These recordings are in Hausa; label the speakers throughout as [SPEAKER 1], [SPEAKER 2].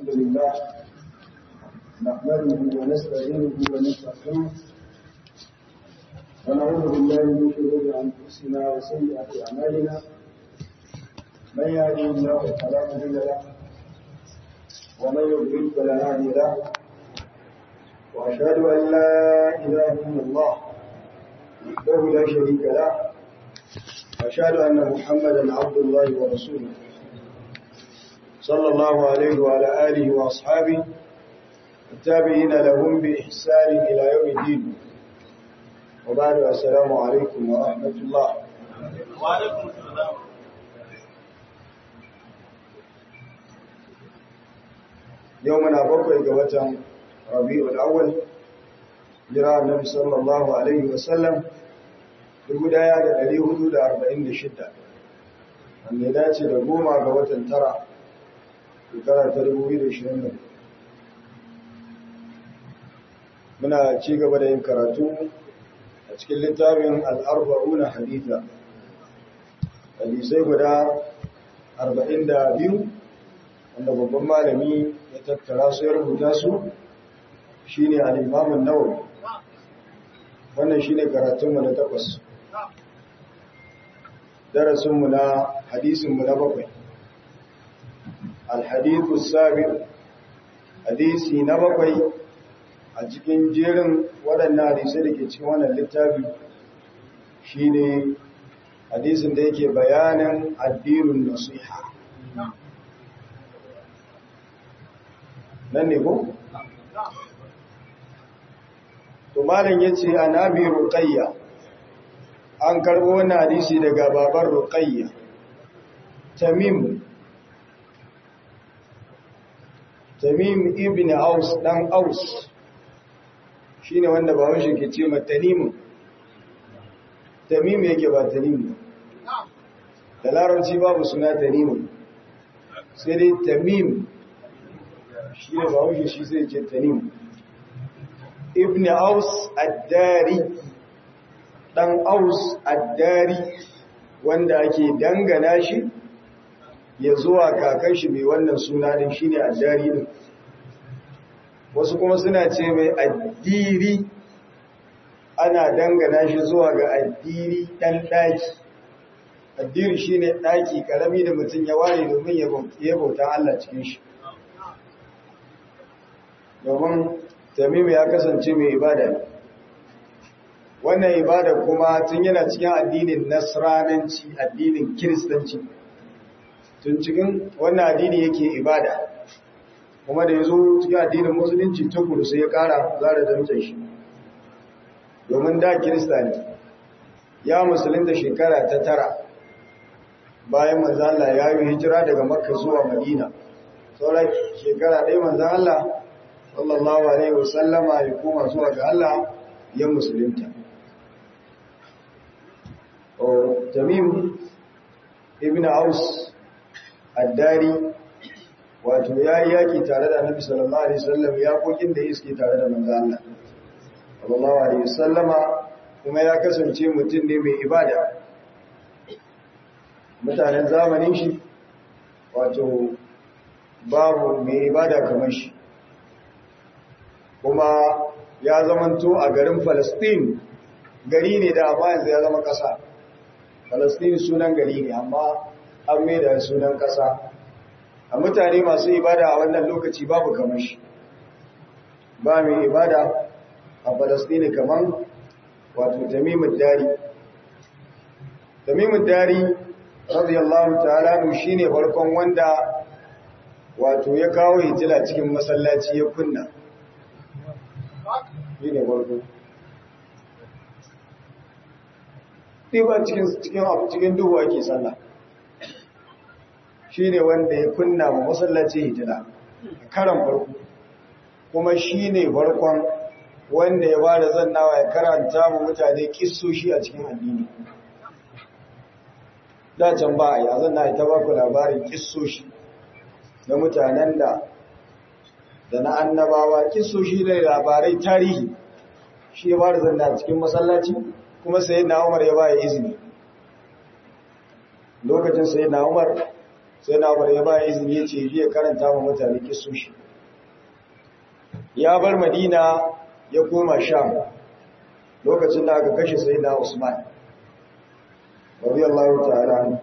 [SPEAKER 1] الحمد لله نحمده ونستعينه ونستغفره ونعوذ بالله من شرور انفسنا وسيئات اعمالنا من يهده الله فلا مضل له ومن يضلل فلا هادي له واشهد ان لا اله الا الله وحده لا شريك له واشهد ان محمدا عبد الله ورسوله صلى الله عليه وعلى آله وأصحابه التابعين لهم بإحسان إلى يوم الدين وبعد السلام عليكم ورحمة الله
[SPEAKER 2] وعليكم السلام
[SPEAKER 1] يومنا بقي قوة ربيع الأول جرى النبي صلى الله عليه وسلم بقدايا لديه حدود أربعين شدة wanda ya dace da goma ga watan tara shekara ta 2020 muna ci gaba da yin karatu a cikin littafin al'arba'una haditha hadisai guda 42 wanda babban malami ya tattara su ya rubuta su shine al'imamun nawawi wannan shine karatunmu na takwas darasinmu na hadisinmu na bakwai alhadithu sabi hadisi na bakwai a cikin jerin waɗannan hadisai da ke cikin wannan littafi shine hadisin da yake bayanin addinin nasiha nan ne ko? to malam yace anabi ruqayya an karbo wannan hadisi daga babar ruqayya tamim tamim ibn aus dan aus shine wanda bawon shi ke ce ma tanim tamim yake ba tanim da larabci babu suna tanim sai dai tamim shine bawon shi shi sai ce tanim ibn aus ad-dari dan aus ad-dari wanda ake dangana shi ya zuwa kakan shi mai wannan suna din shine addari din wasu kuma suna ce mai addiri ana dangana shi zuwa ga addiri dan daki addiri shine daki karami da mutum ya ware domin ya bauta Allah cikin shi domin tamimu ya kasance mai ibada wannan ibada kuma tun yana cikin addinin nasrananci addinin kiristanci tun cikin wannan addini yake ibada kuma da ya zo cikin addinin musulunci tukuru sai ya kara zara damcin shi domin da kirista ne ya musulunta shekara ta tara bayan manzan Allah ya yi hijira daga makka zuwa madina sauran shekara ɗaya manzan Allah sallallahu alaihi wasallama ya koma zuwa ga Allah ya musulunta Tamim ibn Aus addari wato ya yi yaki tare da annabi sallallahu alaihi wasallam ya kokin da iske tare da manzo Allah sallallahu alaihi wasallama kuma ya kasance mutum ne mai ibada mutanen zamanin shi wato babu mai ibada kamar shi kuma ya zamanto a garin Palestine gari ne da amma yanzu ya zama ƙasa Palestine sunan gari ne amma an da sunan ƙasa a mutane masu ibada a wannan lokaci babu kamar shi ba mai ibada a Palestine kamar wato Tamimud Dari Tamimud Dari radiyallahu ta'ala shine farkon wanda wato ya kawo hitila cikin masallaci ya kunna shi ne farko ba cikin duhu ake sallah shi ne wanda ya kunna ma masallaci hitila karan farko kuma shi ne farkon wanda ya bada zannawa ya karanta mu mutane kissoshi a cikin addini can ba a yi a zanna ita ba ku labarin kissoshi na mutanen da da na annabawa kissoshi da labarai tarihi shi ya bada zanna cikin masallaci kuma sai na umar ya baya izini lokacin sai na umar sai na bar ya ba izini ya ce ya karanta wa mutane kisoshi ya bar madina ya koma sham lokacin da aka kashe sai na usman radiyallahu ta'ala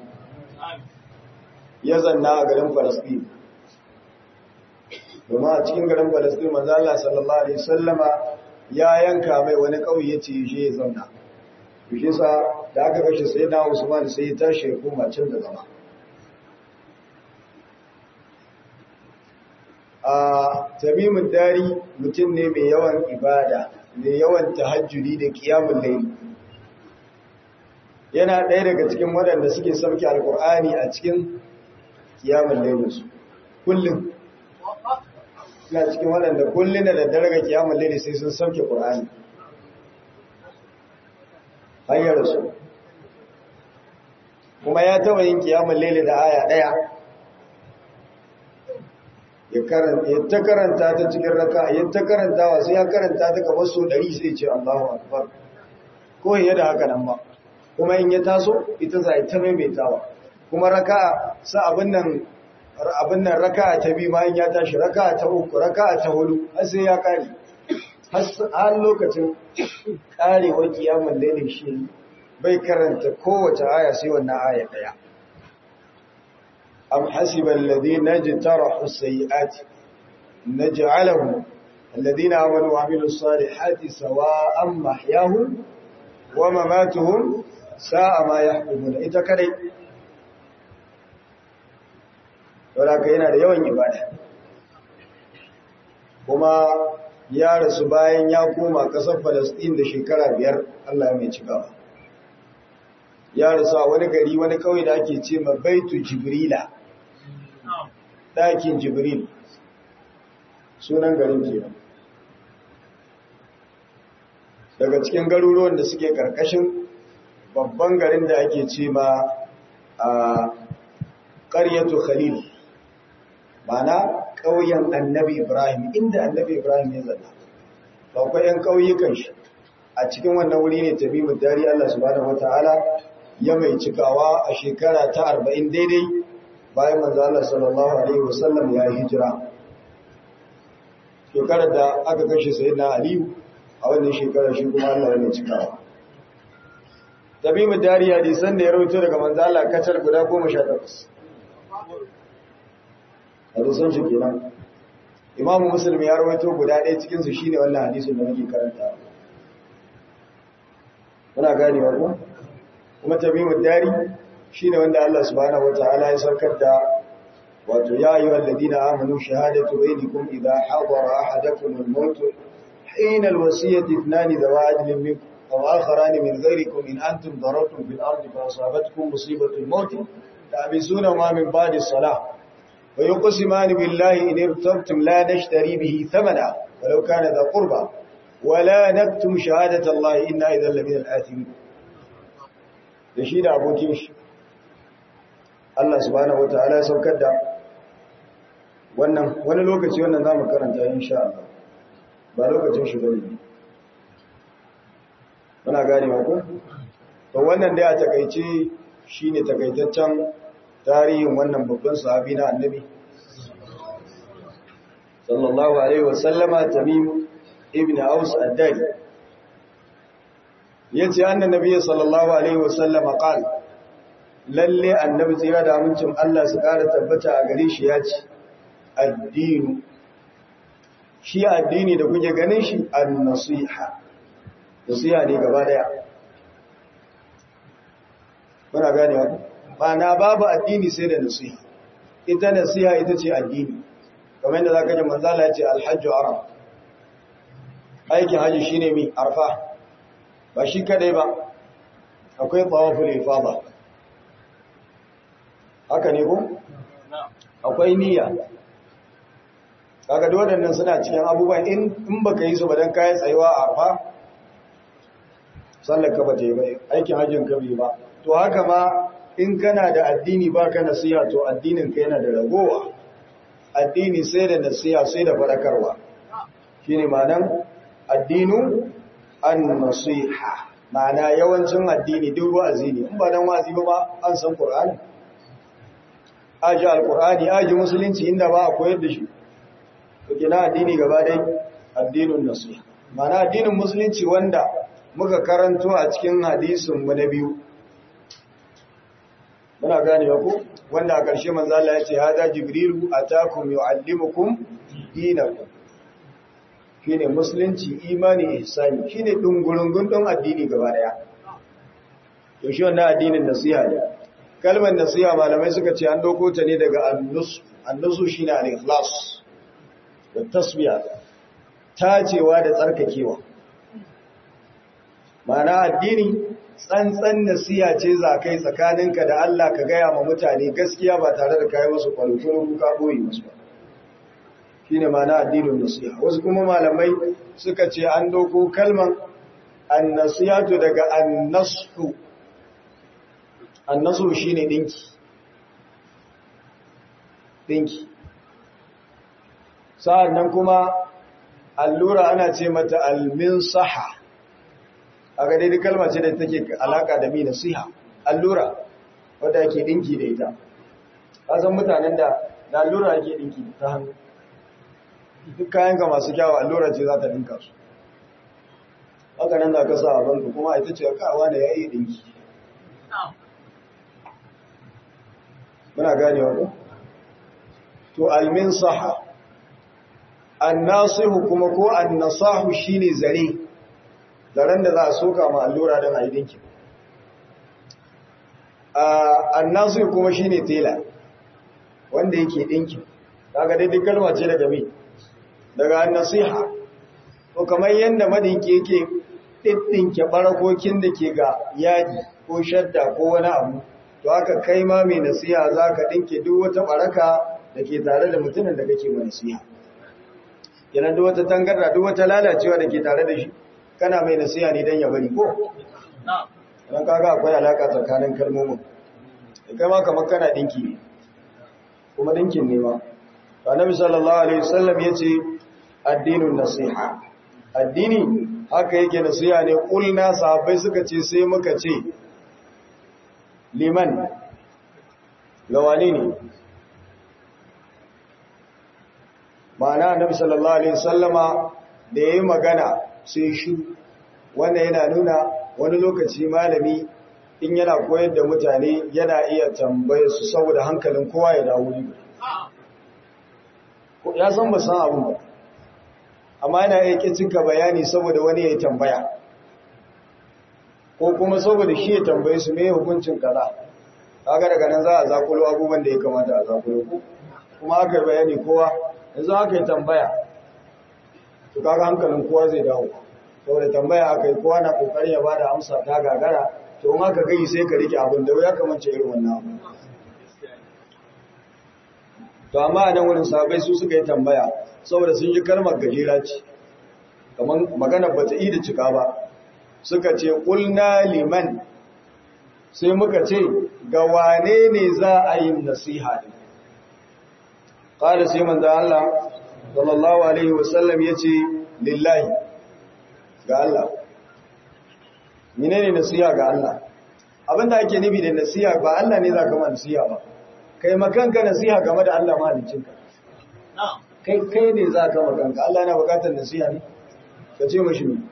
[SPEAKER 1] ya zanna a garin falastin domin a cikin garin falastin manzo Allah sallallahu alaihi wasallama ya yanka mai wani kauye ya ce shi ya zauna shi sa da aka kashe sai na usman sai ya tashi ya koma can da zama a tamimin dari mutum ne mai yawan ibada mai yawan tahajjudi da kiyamun laili yana ɗaya daga cikin waɗanda suke sauke alkur'ani a cikin kiyamun lailinsu kullum suna cikin waɗanda kullum da daddare ga kiyamun laili sai sun sauke ƙur'ani hanyar su kuma ya taɓa yin kiyamun laili da aya ɗaya ya ta karanta ta cikin raka ya ta karanta wa sai ya karanta ta kamar so ɗari sai ce Allahu Akbar ko ya da haka nan ba kuma in ya taso ita za ta maimaitawa kuma raka sa abin nan abin nan raka ta bi ma in ya tashi raka ta uku raka ta hudu har sai ya kare har lokacin karewar kiyamul lailin shi bai karanta kowace aya sai wannan aya daya أم حسب الذين اجترحوا السيئات نجعلهم الذين آمنوا وعملوا الصالحات سواء محياهم ومماتهم ساء ما يحكمون إذا كري ولكن yana da yawan ibada kuma ya rasu bayan ya koma ƙasar Falasɗin da shekara biyar Allah ya mai cikawa ya rasu a wani gari wani kawai da ake ce ma baitu jibrila ɗakin jibril sunan garin kenan daga cikin garuruwan da suke ƙarƙashin babban garin da ake ce ma a ƙaryatu khalil mana ƙauyen annabi ibrahim inda annabi ibrahim ya zana akwai 'yan ƙauyukan shi a cikin wannan wuri ne tabi dari Allah subhanahu wataala ya mai cikawa a shekara ta arba'in daidai bayan manzo Allah sallallahu alaihi wasallam ya yi hijira shekarar da aka kashe sayyidina Aliyu a wannan shekarar shi kuma Allah ya mai cikawa tabi dari hadisan da ya rawaito daga manzo Allah kacar guda 18 hadisan shi kenan Imam Muslim ya rawaito guda ɗaya cikin su shine wannan hadisin da muke karanta muna ganewa ko kuma tamimud dari shine wanda Allah subhanahu wataala ya saukar da wato ya ayyuhal ladina amanu shahadatu bainakum idha hadara ahadakum al-maut hina al-wasiyati ithnani dawa adlin minkum aw akharan min ghayrikum in antum darabtum fil ardi fa asabatkum musibatu al-maut ta'bisuna ma min ba'di as-salah wa yuqsimani billahi in irtabtum la nashtari bihi thamana walau kana dha qurba ولا نكتم شهادة الله إنا إذا لمن الآثمين da shi da abokin shi Allah subhanahu wataala ya saukar da wannan wani lokaci wannan zamu karanta insha Allah ba lokacin shi bane muna gane ko to wannan dai a takeice shine takaitaccen tarihin wannan babban sahabi na annabi sallallahu alaihi wasallama tamim ibn aus ad-dari yace annan nabiyyi sallallahu alaihi wasallam qal lalle annabi tsira da amincin Allah su kara tabbata a gare shi yace addinu shi addini da kuke ganin shi an-nasiha nasiha ne gaba daya muna gane wa na babu addini sai da nasiha ita nasiha ita ce addini kamar yadda zaka ji manzo Allah ya ce al-hajju arab aikin haji shine mi arfa ba shi kadai ba akwai tawaful ifada haka ne ko akwai niyya kaga da waɗannan suna cikin abubuwan in in baka yi su ba dan kai tsayuwa a arfa sallar ka ba ta yi ba aikin hajjin ka bai ba to haka ma in kana da addini baka nasiha to addinin ka yana da ragowa addini sai da nasiha sai da fadakarwa shine ma'anan addinu an-nasiha ma'ana yawancin addini duk wa'azi ne in ba dan wa'azi ba an san Qur'ani aji alkur'ani aji musulunci inda ba a koyar da shi to kina addini gaba dai addinin nasiha mana addinin musulunci wanda muka karanto a cikin hadisin mu na biyu muna gane ku wanda a ƙarshe manzo Allah ya ce hada jibrilu atakum yuallimukum dinakum shine musulunci imani ihsani shine dungurungun don addini gaba daya to shi wannan addinin nasiha ne kalmar nasiha malamai suka ce an doko ta ne daga annus annusu shine al-ikhlas da tasbiya tacewa da tsarkakewa ma'ana addini tsantsan nasiha ce za kai tsakaninka da Allah ka gaya ma mutane gaskiya ba tare da kai musu kwalkwalo ka boye musu ba shine ma'ana addinin nasiha wasu kuma malamai suka ce an doko kalman annasihatu daga annasu annasu shine dinki dinki sa'annan kuma allura ana ce mata alminsaha a ga daidai kalma ce da take alaka da mi nasiha allura wadda ake dinki da ita kasan mutanen da da allura ake dinki ta hannu duk kayan ka masu kyawa allura ce za ta dinka su haka nan da ka sa a banka kuma ita ce kawa da ya yi dinki muna gane wani to almin saha annasihu kuma ko annasahu shine zare zaren da za a soka ma allura don a yi dinki annasihu kuma shine tela wanda yake dinki daga daidai kalma ce daga me daga annasiha to kamar yadda madinki yake ɗinɗinke ɓarakokin da ke ga yadi ko shadda ko wani abu to haka kai ma mai nasiha za ka ɗinke duk wata ɓaraka da ke tare da mutumin da kake mai nasiha yana duk wata tangarda duk wata lalacewa da ke tare da shi kana mai nasiha ne don ya bari ko? don kaga akwai alaka tsakanin kalmomin da kai ma kamar kana ɗinki ne kuma ɗinkin ne ma annabi sallallahu alaihi wasallam yace addinun nasiha addini haka yake nasiha ne kulna sahabbai suka ce sai muka ce liman lawani ne ma'ana annabi sallallahu alaihi wasallama da yayi magana sai shi wanda yana nuna wani lokaci malami in yana koyar da mutane yana iya tambaye su saboda hankalin kowa ya dawo ne ya san ba san abin ba amma yana iya cika bayani saboda wani ya yi tambaya ko kuma saboda shi ya tambaye su mai hukuncin kaza kaga daga nan za a zakulo abubuwan da ya kamata a zakulo ko kuma aka yi bayani kowa yanzu aka yi tambaya to kaga hankalin kowa zai dawo saboda tambaya aka yi kowa na kokarin ya bada amsa ta gagara to in aka gai sai ka rike abin da ya kamance irin wannan abu to amma a nan wurin sahabbai su suka yi tambaya saboda sun yi kalmar gajera ce kamar magana ba ta da cika ba suka ce ƙulna liman sai muka ce ga wane ne za a yi nasiha ne ƙada sai manzo Allah sallallahu alaihi wasallam ya ce lillahi ga Allah menene nasiha ga Allah abinda ake nufi da nasiha ba Allah ne za ka ma nasiha ba kai makanka nasiha game da Allah mahaliccinka kai kai ne za ka makanka Allah yana bukatar nasiha ne ka ce mashi ne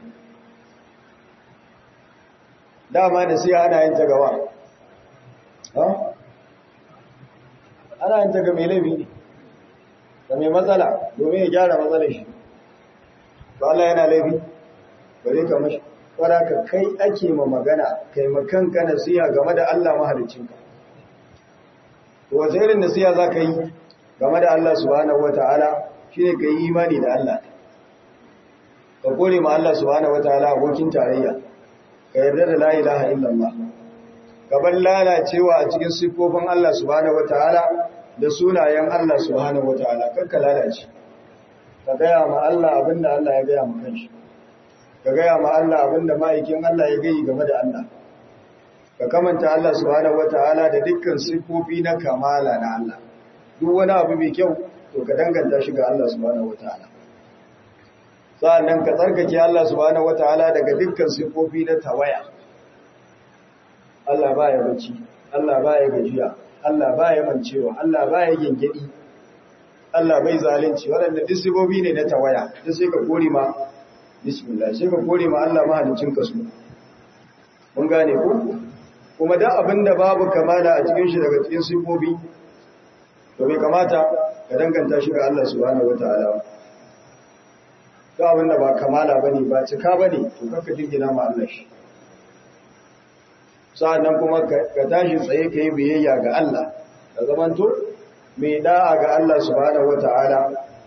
[SPEAKER 1] dama nasiha ana yin ta gawa ha ana yin ta ga mai laifi ne da mai matsala domin ya gyara matsalar shi ba Allah yana laifi bare ka mashi fara ka kai ake ma magana kai makanka nasiha game da Allah mahaliccinka to wace irin nasiha za ka yi game da Allah subhanahu wata'ala shi ne ka yi imani da Allah ka kore ma Allah subhanahu wata'ala abokin tarayya ka yarda da la ilaha illallah gaban lalacewa a cikin siffofin Allah subhanahu wata'ala da sunayen Allah subhanahu wata'ala kakka lalace ka gaya ma Allah abinda Allah ya gaya ma kanshi ka gaya ma Allah abinda ma'aikin Allah ya gayi game da Allah ka kamanta Allah subhanahu wataala da dukkan sifofi na kamala na Allah duk wani abu mai kyau to ka danganta shi ga Allah subhanahu wataala sa'annan ka tsarkake Allah subhanahu wataala daga dukkan sifofi na tawaya Allah baya bacci Allah baya gajiya Allah baya mancewa Allah baya gengedi Allah bai zalunci waɗanda disibobi ne na tawaya duk sai ka kore ma bismillah sai ka kore ma Allah mahalicin ka su mun gane ku kuma da abinda babu kamala a cikin shi daga cikin sifofi to bai kamata ka danganta shi ga Allah subhanahu wataala to abinda ba kamala bane ba cika bane to kaka jingina ma Allah shi sa'annan kuma ka tashi tsaye ka yi biyayya ga Allah ka zamanto mai da'a ga Allah subhanahu wata'ala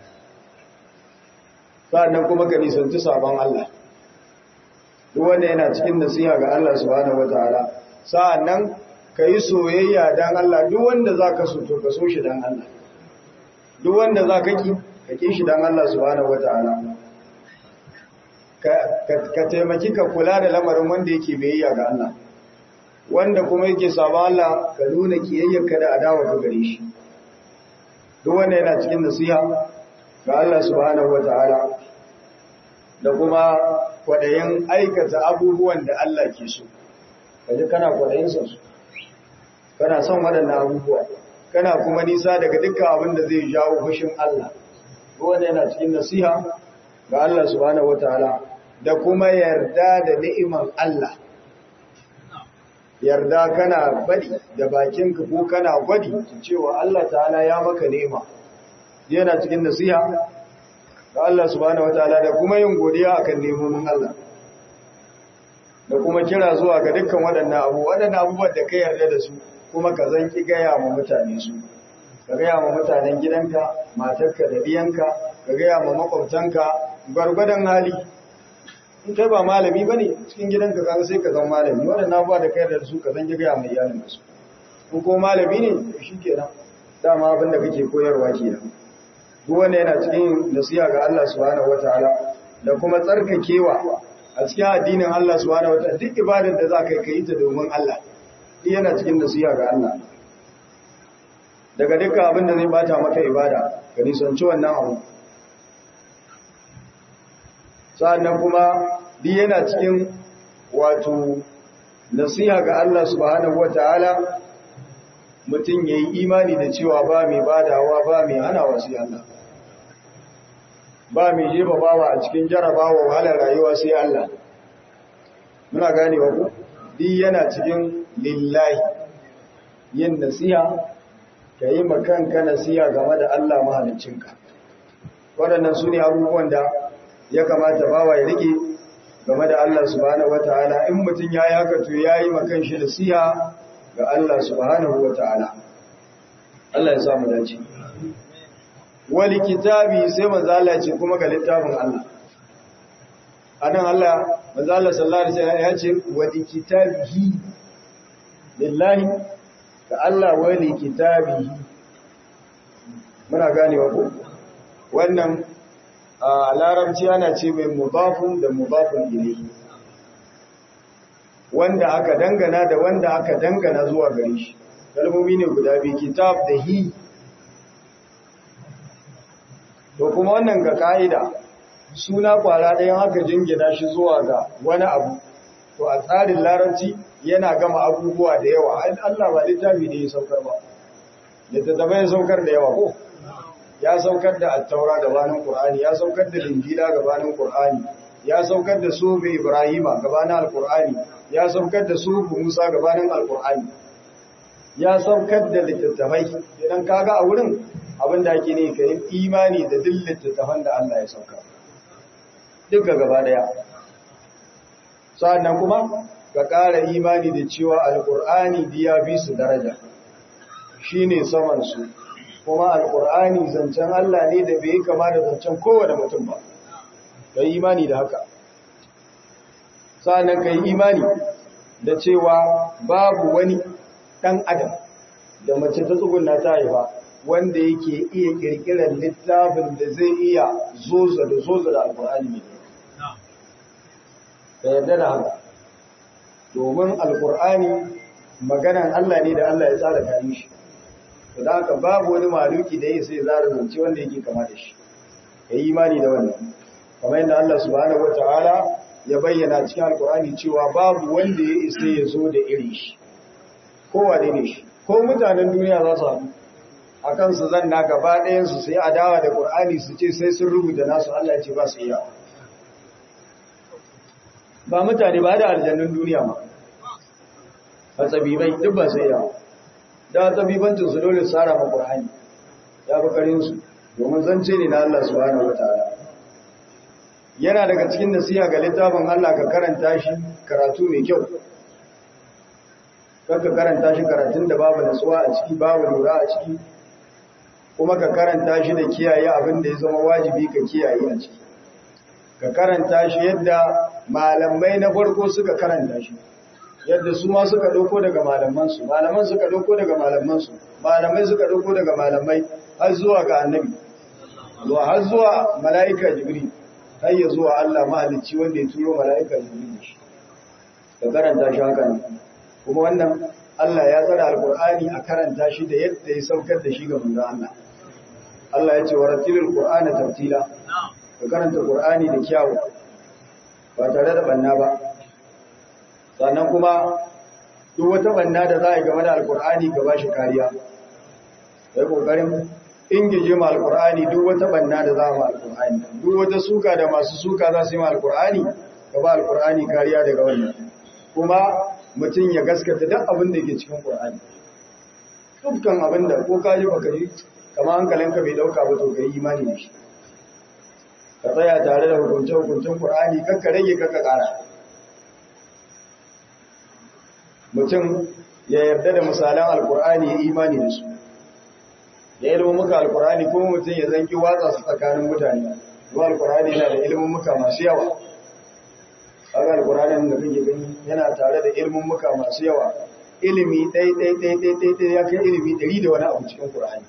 [SPEAKER 1] sa'annan kuma ka nisanci sabon Allah duk wanda yana cikin nasiha ga Allah subhanahu wata'ala sa'annan ka yi soyayya dan Allah duk wanda za ka so to ka so shi dan Allah duk wanda za ka ki ka ki shi dan Allah subhanahu wata'ala ka taimaki ka kula da lamarin wanda yake biyayya ga Allah wanda kuma yake saba Allah ka nuna kiyayyarka da adawa ka gare shi duk wanda yana cikin nasiha ga Allah subhanahu wataala da kuma kwadayin aikata abubuwan da Allah ke so kaje kana kwadayin su kana son waɗannan abubuwa kana kuma nisa daga dukkan abin da zai jawo fushin Allah duk wanda yana cikin nasiha ga Allah subhanahu wataala da kuma yarda da ni'imar Allah yarda kana bari da bakinka ko kana gwadi cewa Allah ta'ala ya maka nema yana cikin nasiha ga Allah subhanahu wataala da kuma yin godiya akan nemomin Allah da kuma kira zuwa ga dukkan waɗannan abu waɗannan abubuwan da ka yarda da su kuma ka zanki gaya ma mutane su ka gaya ma mutanen gidanka matarka da diyanka ka gaya ma makwabtanka gwargwadon hali in kai ba malami ba ne cikin gidanka kaga sai ka zama malami waɗannan abubuwa da kai da su ka zan gaya mai iyalin su in ko malami ne shi kenan dama abin da kake koyarwa kenan duk wanda yana cikin nasiha ga Allah subhanahu wataala da kuma tsarkakewa a cikin addinin Allah subhanahu wataala duk ibadar da za ka yi ta domin Allah yana cikin nasiha ga Allah daga dukkan abin da zai bata maka ibada ka nisanci wannan abu sa'annan kuma duk yana cikin wato nasiha ga Allah subhanahu wata'ala mutum ya yi imani da cewa ba mai badawa ba mai hana wasu Allah ba mai jefa bawa a cikin jarabawa wahalar rayuwa sai Allah muna gane wa ku duk yana cikin lillahi yin nasiha ka yi makanka nasiha game da Allah mahaliccinka waɗannan su ne abubuwan da ya kamata bawa ya rike game da Allah subhanahu wataala in mutum ya yi haka to ya yi makan shi nasiha ga Allah subhanahu wataala Allah ya sa mu dace wali kitabi sai manzo Allah ce kuma ga littafin Allah anan Allah manzo Allah sallallahu alaihi wasallam ya ce wali kitabihi lillahi ga Allah wali kitabihi muna ganewa ko wannan a larabci ana ce mai mudafun da mudafun ilayhi wanda aka dangana da wanda aka dangana zuwa gare shi kalmomi ne guda biyu kitab da hi to kuma wannan ga ka'ida suna kwara ɗayan aka jingina shi zuwa ga wani abu to a tsarin larabci yana gama abubuwa da yawa Allah ba littafi ne ya saukar ba littattafai ya saukar da yawa ko ya saukar da attaura gabanin Qur'ani ya saukar da linjila gabanin Qur'ani ya saukar da sufi Ibrahima gabanin Al-Qur'ani ya saukar da sufi Musa gabanin Al-Qur'ani ya saukar da littattafai idan kaga a wurin abin da ake ne kai imani da duk littattafan da Allah ya sauka duka gaba daya sannan kuma ka ƙara imani da cewa Al-Qur'ani biya bi su daraja shine saman su kuma alkur'ani zancen Allah ne da bai kama da zancen kowane mutum ba ka yi imani da haka sa'annan ka yi imani da cewa babu wani ɗan adam da mace ta tsuguna ta haifa wanda yake iya ƙirƙirar littafin da zai iya zoza da zoza da alkur'ani ne ka yarda da haka domin alkur'ani maganan Allah ne da Allah ya tsara kayan shi da haka babu wani maluki da ya sai zara zance wanda yake kama da shi ya yi imani da wannan kamar yadda Allah subhanahu wataala ya bayyana cikin alkur'ani cewa babu wanda ya isa ya zo da irin shi kowa ne shi ko mutanen duniya za su haɗu a kansu zan na gaba ɗayansu sai adawa da ƙur'ani su ce sai sun rubuta nasu Allah ya ce ba su iya ba mutane ba da aljannun duniya ma a tsabibai duk ba su iya da tsabibancin su dole tsara ma ƙur'ani ya fi ƙarinsu domin zance ne na Allah subhanahu wataala yana daga cikin nasiha ga littafin Allah ka karanta shi karatu mai kyau ka karanta shi karatun da babu nasuwa a ciki babu lura a ciki kuma ka karanta shi da kiyaye abin da ya zama wajibi ka kiyaye a ciki ka karanta shi yadda malamai na farko suka karanta shi yadda su ma suka dauko daga malamansu malaman suka dauko daga malamansu malamai suka dauko daga malamai har zuwa ga annabi zuwa har zuwa mala'ika jibril har ya zuwa Allah mahalicci wanda ya turo mala'ika jibril shi ka karanta shi haka ne kuma wannan Allah ya tsara alqur'ani a karanta shi da yadda ya saukar da shi ga manzon Allah Allah ya ce wa ratilul qur'ana tartila ka karanta qur'ani da kyawu ba tare da banna ba sannan kuma duk wata banna da za a yi game da alqur'ani ka bashi kariya kai kokarin ingije ma alqur'ani duk wata banna da za ma alqur'ani duk wata suka da masu suka za su yi ma alqur'ani ka ba alqur'ani kariya daga wannan kuma mutum ya gaskata duk abin da ke cikin qur'ani dukkan abin da ko ka ji baka ji kama hankalinka bai dauka ba to kai imani da shi ka tsaya tare da hukunce hukuncin qur'ani kakka rage kakka kara mutum ya yarda da misalan alqur'ani ya imani da su da ilimin muka alkurani kuma mutum ya zanki watsa su tsakanin mutane kuma alkurani yana da ilimin muka masu yawa kaga alkurani da kake gani yana tare da ilimin muka masu yawa ilimi ɗai ɗai ɗai ɗai ɗai ɗai ya kai ilimi ɗari da wani abu cikin kurani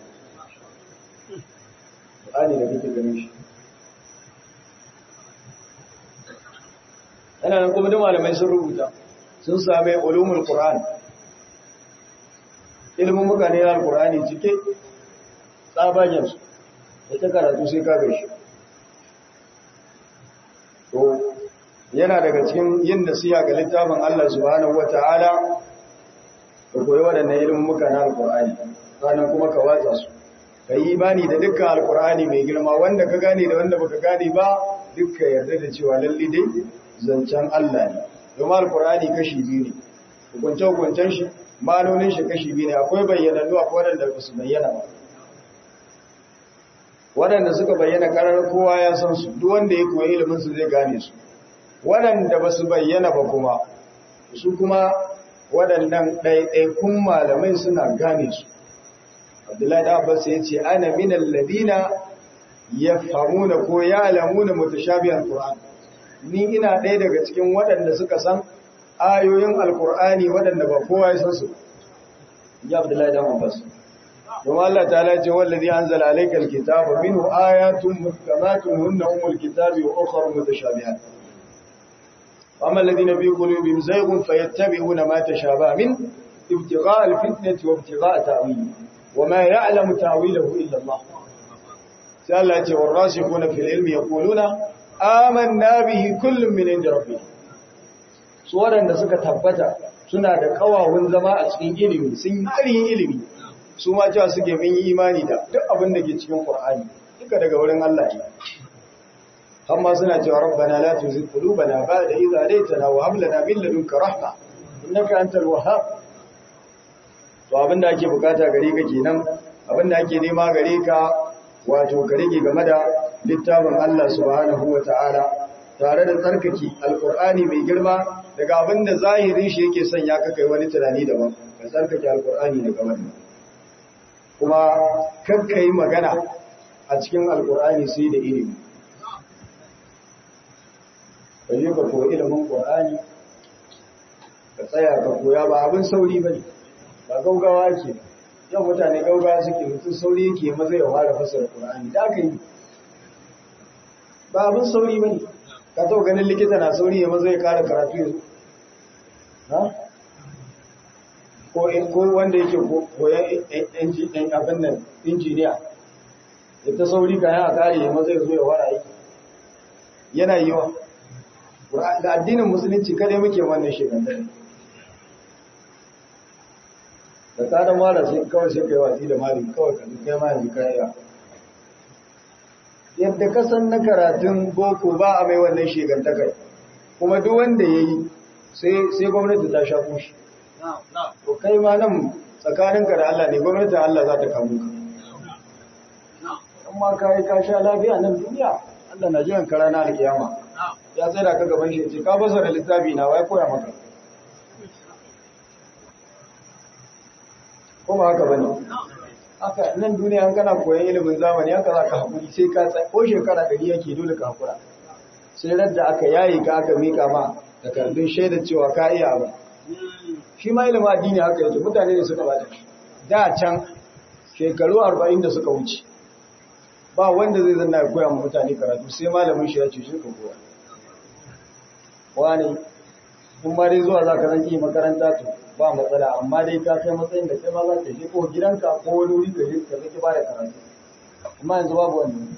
[SPEAKER 1] kurani da kake ganin shi yana nan kuma duk malamai sun rubuta sun same ulumul qur'an ilimin muka ne na alkurani cike tsabagensu da ta karatu sai ka gaishe to yana daga cikin yin nasiha ga littafin Allah subhanahu wata'ala ka koyi waɗannan ilimin muka na alkur'ani sannan kuma ka watsa su ka yi imani da dukkan alkur'ani mai girma wanda ka gane da wanda baka gane ba dukka yarda da cewa lalle dai zancen Allah ne domin alkur'ani kashi biyu ne hukunce-hukuncen shi malonin shi kashi biyu ne akwai bayyanannu akwai waɗanda ba su bayyana ba waɗanda suka bayyana ƙarar kowa ya san su duk wanda ya koyi ilimin su zai gane su waɗanda ba su bayyana ba kuma su kuma waɗannan ɗaiɗaikun malamai suna gane su abdullahi da abbas ya ce ana min alladina yafhamuna ko ya'lamuna mutashabihan qur'an ni ina ɗaya daga cikin waɗanda suka san ayoyin alqur'ani waɗanda ba kowa ya san su ya abdullahi da abbas kuma Allah ta'ala ce wallazi anzala alayka alkitaba minhu ayatun muhkamatun hunna umul kitabi wa ukhra mutashabihat amma alladhina fi qulubihim zayghun fayattabi'una ma tashabaha min ibtigha'a alfitnati wa ibtigha'a ta'wili wama ya'lamu ta'wilahu illa Allah sai Allah ce warasikhuna fil ilmi yaquluna amanna bihi kullun min inda rabbih su wadanda suka tabbata suna da kawawun zama a cikin ilimi sun yi ilimi su ma cewa suke mun yi imani da duk abin da ke cikin Qur'ani duka daga wurin Allah ne amma suna cewa rabbana la tuzigh qulubana ba'da idh hadaytana wa hab lana min ladunka rahma innaka antal wahhab to abin da ake bukata gare ka kenan abin da ake nema gare ka wato ka rike game da littafin Allah subhanahu wata'ala tare da tsarkake alqur'ani mai girma daga abin da zahirin shi yake sanya ka kai wani tunani daban ka tsarkake alqur'ani daga wannan kuma kakka yi magana a cikin alkur'ani sai da ilimi ka je ka koyi ilimin ƙur'ani ka tsaya ka koya ba abin sauri ba ne ba gaugawa ke yau mutane gaugawa suke mutum sauri yake maza ya fara fasara ƙur'ani da aka yi ba abin sauri ba ne ka tau ganin likita na sauri ya maza ya kara karatu ya zo ko wanda yake koyan abin nan injiniya da ta sauri kayan a kare ya maza ya zo ya wara aiki yana yi wa da addinin musulunci kadai muke wannan shekandare da ka da mara sai kawai sai kai watsi da mari kawai ka kai ma yanzu kai ya yadda ka san na karatun boko ba a mai wannan shegantakar kuma duk wanda ya yi sai gwamnati ta sha kushi to kai ma nan tsakaninka da Allah ne gwamnatin Allah za ta kamu ka amma ka yi ka sha lafiya nan duniya Allah na jiran ka rana alkiyama ya tsaya ka gaban shi ce ka basa da littafi na wai koya maka ko ba haka bane haka nan duniya an kana koyon ilimin zamani haka za ka haƙuri sai ka tsaye ko shekara ɗari yake dole ka haƙura sai radda aka yayi ka aka mika ma takardun shaidar cewa ka iya ba shi ma ilimin addini haka yake mutane ne suka bata shi da can shekaru arba'in da suka wuce ba wanda zai zanna ya koya mutane karatu sai malamin shi ya ce shi ka koya wani kun ma dai zuwa za ka zanki makaranta to ba matsala amma dai ka kai matsayin da kai ma za ka je ko gidanka ko wani wuri ka je ka zaki ba da karatu amma yanzu babu wannan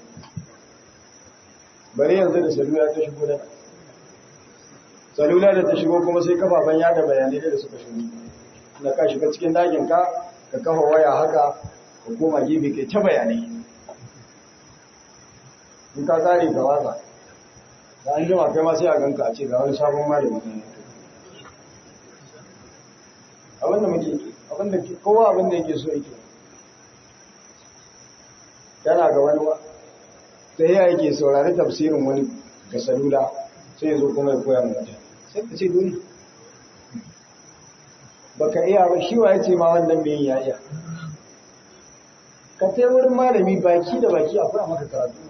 [SPEAKER 1] bari yanzu da salula ta shigo da salula da ta shigo kuma sai kafafen yada bayanai da suka shigo na ka shiga cikin dakin ka ka kafa waya haka ka koma gibi kai ta bayanai in ka kare ka watsa da an jima kai ma sai a ganka a ce ga wani sabon malami ne abinda muke abinda kowa abinda yake so yake yana ga wani ba ta yi yake saurari tafsirin wani ga salula sai zo kuma ya koya mata sai ka ce dole baka iya ba shi wa ya ce ma wannan mai ya iya ka tai wurin malami baki da baki akwai maka karatu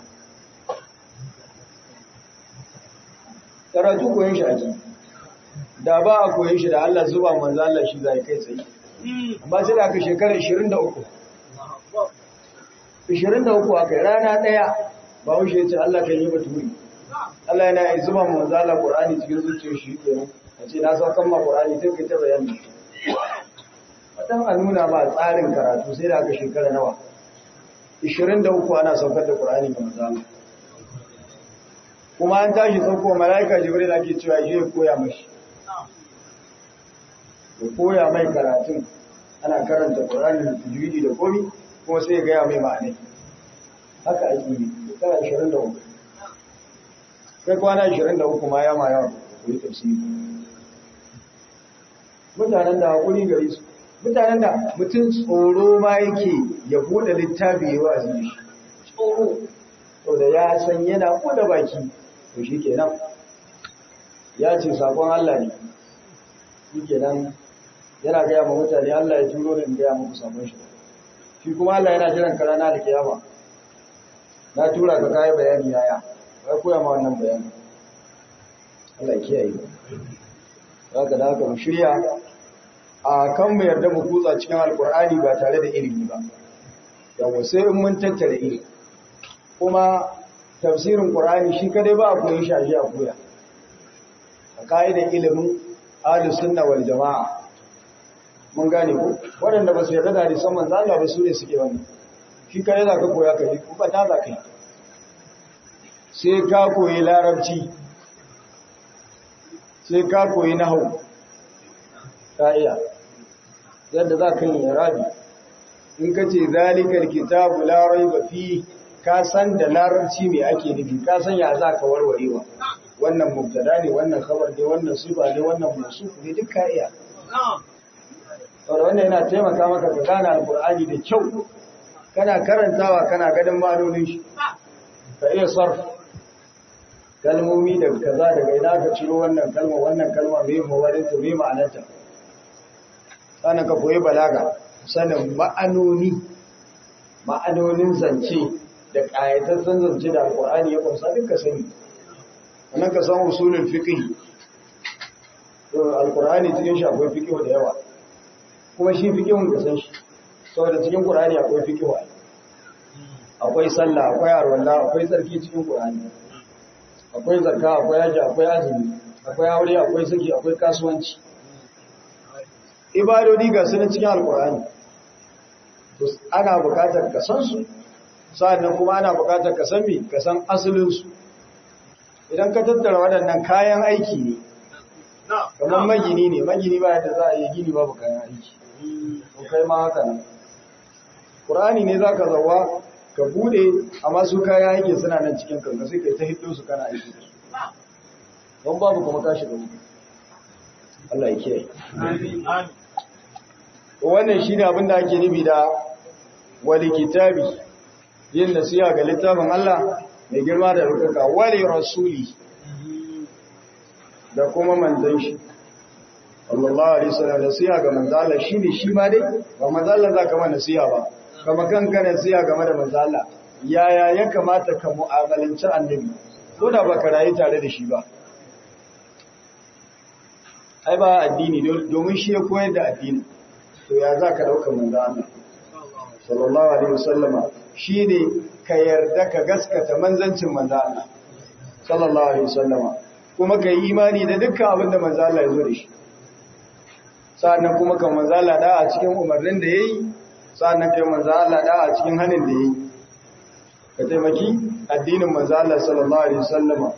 [SPEAKER 1] karatu koyon shi ake da ba a koyon shi da Allah zuba manzo Allah shi zai kai tsaye amma sai da aka shekara 23 23 aka rana daya ba wuce ya ce Allah kan yi baturi Allah yana yi zuba manzo Allah Qur'ani cikin zuciyar shi kenan a ce na saukan ma Qur'ani sai kai ta bayani wadan a nuna ba tsarin karatu sai da aka shekara nawa 23 ana saukar da Qur'ani ga manzo Allah kuma an tashi sauko mala'ika Jibril ake cewa je ya koya mashi ya koya mai karatun ana karanta Qur'ani da tajwidi da komi kuma sai ya gaya mai ma'anai haka ake yi shekara 23 kai kwana 23 ma ya ma yawa ku yi tafsiri mutanen da hakuri gare su mutanen da mutum tsoro ma yake ya bude littafi ya wa'azi shi tsoro to da ya san yana da baki to shi kenan ya ce sakon Allah ne shi kenan yana gaya ma mutane Allah ya turo da in gaya muku sakon shi shi kuma Allah yana jiran ka rana da kiyama na tura ka kai bayani yaya kai koya ma wannan bayani Allah kiyaye haka da haka mu shirya a kan mu yarda mu kutsa cikin alkur'ani ba tare da ilimi ba yawa sai in mun tattara ilimi kuma tafsirin qur'ani shi kadai ba a koyi shi a ji a koya a ka'idar ilimin ahlus sunna wal jama'a mun gane ko waɗanda ba su yarda da hadisan manzo Allah ba su ne suke wannan shi kare za ka koya ka yi kuma ta za ka yi sai ka koyi larabci sai ka koyi nahau ta iya yadda za ka yi rabi in ka ce zalikar kitabu larai ba fi ka san da larabci mai ake nufi ka san ya za ka warwarewa wannan mubtada ne wannan khabar ne wannan sifa ne wannan masu ne duk ka iya saboda wannan yana taimaka maka ka gane alqur'ani da kyau kana karantawa kana ganin ma'anonin shi ka iya sarf kalmomi da kaza daga ina ka ciro wannan kalma wannan kalma mai mawarin ta mai ma'anarta sannan ka koyi balaga sanin ma'anoni ma'anonin zance da ƙayatattun zance da alqur'ani ya kunsa duk ka sani wannan ka san usulul fiqh to alqur'ani cikin shi akwai fiqh da yawa kuma shi fiqhun ka san shi saboda cikin qur'ani akwai fiqh akwai sallah akwai arwalla akwai tsarki cikin qur'ani akwai zakka akwai haji akwai azumi akwai aure akwai saki akwai kasuwanci ibadodi ga sunan cikin alqur'ani to ana buƙatar ka san su sannan kuma ana buƙatar ka san me ka san asalin su idan ka tattara waɗannan kayan aiki ne kamar magini ne magini ba yadda za a yi gini babu kayan aiki ku kai ma haka nan Qur'ani ne zaka zawa ka bude amma su kaya yake suna nan cikin kanka sai kai ta hiddo su kana aiki don babu kuma ka shiga wuta Allah ya kiyaye
[SPEAKER 2] Amin. Amin.
[SPEAKER 1] wannan shine abin da ake nufi da wali kitabi yin nasiha ga littafin Allah mai girma da rukaka wali rasuli da kuma manzon shi sallallahu alaihi wasallam nasiha ga manzon Allah shine shi ma dai ba manzon Allah zaka ma nasiha ba kama kanka nasiha game da manzon Allah yaya ya kamata ka mu'amalanci annabi ko da baka rayu tare da shi ba ai ba addini domin shi ya koyar da addini to ya za ka ɗauka manzo Allah sallallahu alaihi wasallama shine ka yarda ka gaskata manzancin manzo Allah sallallahu alaihi wasallama kuma ka yi imani da dukkan abin da manzo Allah ya zo da shi sa'annan kuma ka manzo Allah da a cikin umarnin da yayi sa'annan kai manzo Allah da a cikin hanin da yayi ka taimaki addinin manzo Allah sallallahu alaihi wasallama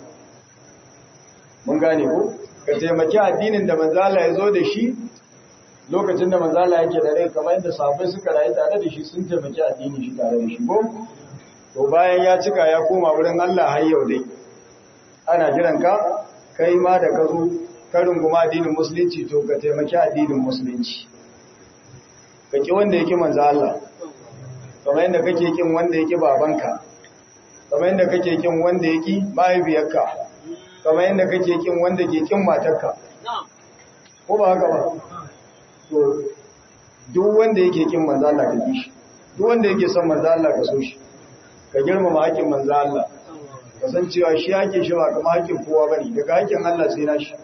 [SPEAKER 1] mun gane ko ka taimaki addinin da manzo Allah ya zo da shi lokacin da manzala yake da rai kamar yadda sahabbai suka rayu tare da shi sun taimaki addini shi tare da shi ko to bayan ya cika ya koma wurin Allah har yau dai ana jiran ka kai ma da ka zo ka runguma addinin musulunci to ka taimaki addinin musulunci ka ki wanda yake manzo Allah kamar yadda kake kin wanda yake babanka kamar yadda kake kin wanda yake mahaifiyarka kamar yadda kake kin wanda ke kin matarka ko ba haka ba to duk wanda yake kin manzo Allah ka kishi duk wanda yake son manzo Allah ka so shi ka girmama hakkin manzo Allah ka san cewa shi yake shi ba kamar hakkin kowa bane daga hakkin Allah sai nashi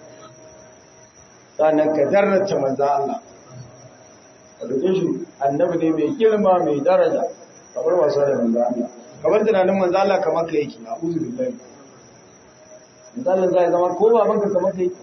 [SPEAKER 1] sannan ka darrata manzo Allah ka dauke shi annabi ne mai girma mai daraja kamar wasa da manzo Allah kamar tunanin manzo Allah kamar ka yake a'udhu billahi manzo Allah zai zama ko babanka kamar kai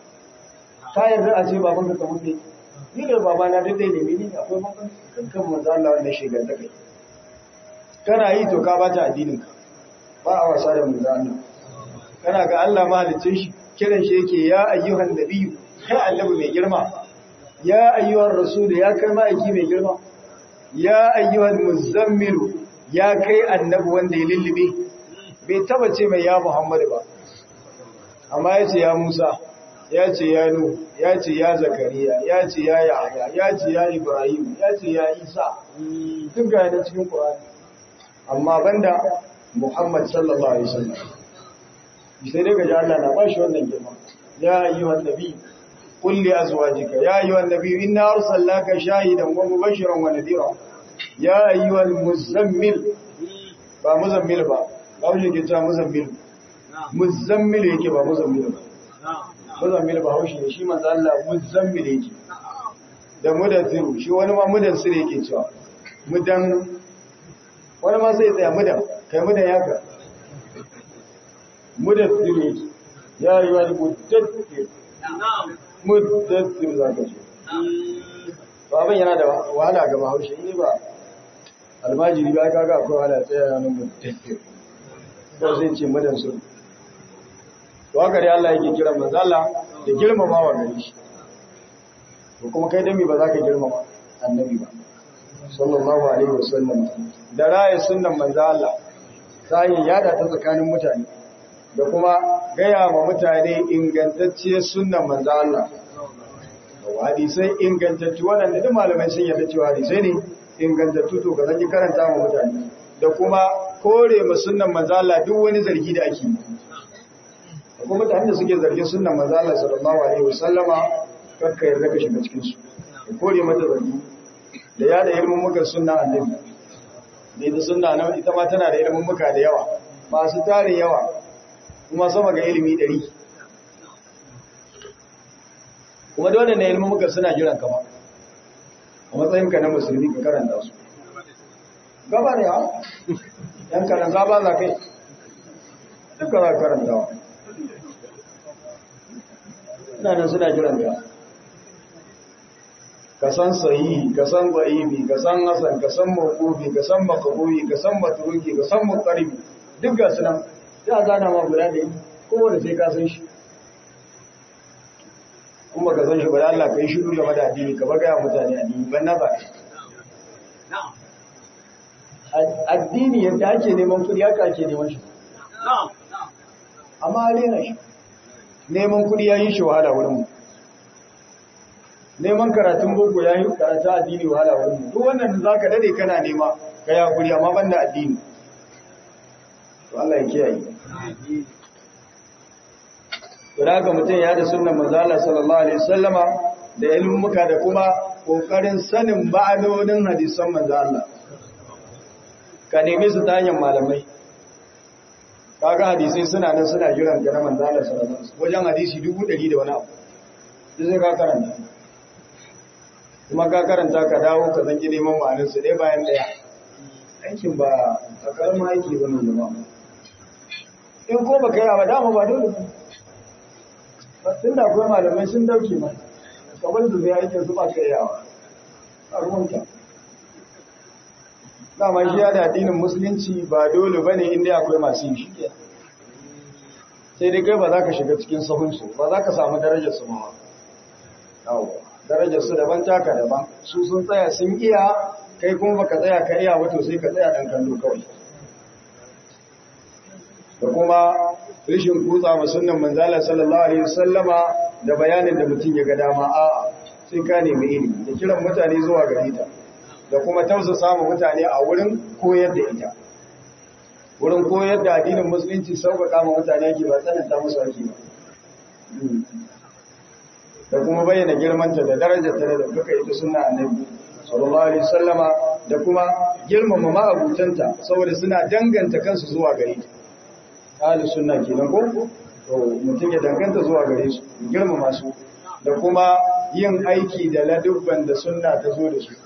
[SPEAKER 1] ka yarda a ce babanka kamar kai ni da babana duk dai ne mini akwai makon kankan manzo Allah wanda shigar da kai kana yi to ka bata addinin ka ba a wasa da manzo Allah kana ga Allah mahalicin shi kiran shi yake ya ayyuhan nabiyyu kai annabi mai girma ya ayyuhan rasul ya kai ma'aiki mai girma ya ayyuhan muzammilu ya kai annabi wanda ya lullube bai taba ce mai ya Muhammadu ba amma yace ya Musa ya ce ya nu ya ce ya zakariya ya ce ya yahya ya ce ya ibrahim ya ce ya isa duk ga yana cikin qur'ani amma banda muhammad sallallahu alaihi wasallam sai dai ga Allah na bashi wannan girma ya ayyuhan nabi qul li azwajika ya ayyuhan nabi inna arsalnaka shahidan wa mubashiran wa nadhira ya ayyuhal muzammil ba muzammil ba ba wuce ke cewa muzammil muzammil yake ba muzammil ba muzammil ba haushi ne shi manzo Allah muzammil yake da mudathir shi wani ma mudathir yake cewa mudan wani ma sai tsaya mudan kai mudan yaka mudathir yake ya yi wani mudathir mudathir zaka ce ba abin yana da wahala ga bahaushe ne ba almajiri ba kaga akwai wahala tsaya yanar mudathir ba zai ce mudan su to haka dai Allah yake kira manzo Allah da girmama wa gari shi to kuma kai dami ba za ka girmama annabi ba sallallahu alaihi wasallam da raye sunnan manzo Allah sai yada ta tsakanin mutane da kuma gaya ma mutane ingantacciyar sunnan manzo Allah hadisai ingantattu waɗanda duk malamai sun yarda cewa hadisai ne ingantattu to ga zan karanta ma mutane da kuma kore ma sunnan manzo Allah duk wani zargi da ake yi kuma mutane da suke zargin sunan mazala sallallahu alaihi wasallama kakka yarda ka shiga cikin su ka kore mata zargi da ya da ilmin muka sunna annabi da ita sunna nan ita ma tana da ilmin muka da yawa masu tarin yawa kuma sama ga ilimi ɗari kuma dole ne ilmin muka suna jiran ka ba a matsayin ka na musulmi ka karanta su gaba ne ha yan karan gaba za kai duka za ka karantawa ina nan suna jiran ka ka san sahihi ka san da'ibi ka san hasan ka san mawqufi ka san maqbuhi ka san matruki ka san muqarribi duk ga sunan ya gana ma guda da kowanne sai ka san shi kuma ka san shi ba Allah kai shiru game da addini ka baga mutane addini ban na ba addini yadda ake neman kudi haka ake neman shi amma rena shi neman kudi ya yi shi wahala wurinmu neman karatun boko ya yi karatu addini wahala wurinmu duk wannan za ka dade kana nema ka ya kuri amma banda addini to Allah ya kiyaye to da haka mutum ya da sunnan manzala sallallahu alaihi wasallama da ilmuka da kuma kokarin sanin ba'anonin hadisan manzo Allah ka neme su ta hanyar malamai kaga hadisai suna nan suna jiran ga manzo Allah sallallahu alaihi wasallam wajen hadisi 100 da wani abu sai ka karanta kuma ka karanta ka dawo ka zangi neman ma'anar su dai bayan daya aikin ba a karama aiki ba ne ba in ko baka yi ba dama ba dole ba tun da akwai malamai sun dauke ma kamar su zai aikin su ba ka yawa a ruwanka dama shi ya da addinin musulunci ba dole ba ne inda akwai masu yi shi sai dai kai ba za ka shiga cikin sahunsu ba za ka samu darajar su mawa darajar su daban taka daban su sun tsaya sun iya kai kuma baka tsaya ka iya wato sai ka tsaya dan kallo kawai da kuma rishin kutsa ma sunnan manzala sallallahu alaihi wasallama da bayanin da mutum ya ga dama a sai ka nemi ilimi da kiran mutane zuwa gare ta da kuma tausasa ma mutane a wurin koyar da ita wurin koyar da addinin musulunci sauƙaƙa ma mutane ake ba tsananta musu ake ba da kuma bayyana girmanta da darajarta da kuka ita sunna annabi sallallahu alaihi wasallama da kuma girmama ma'abutanta saboda suna danganta kansu zuwa gare ta ahli sunna kenan ko to mutum ya danganta zuwa gare su girmama su da kuma yin aiki da ladubban da sunna ta zo da su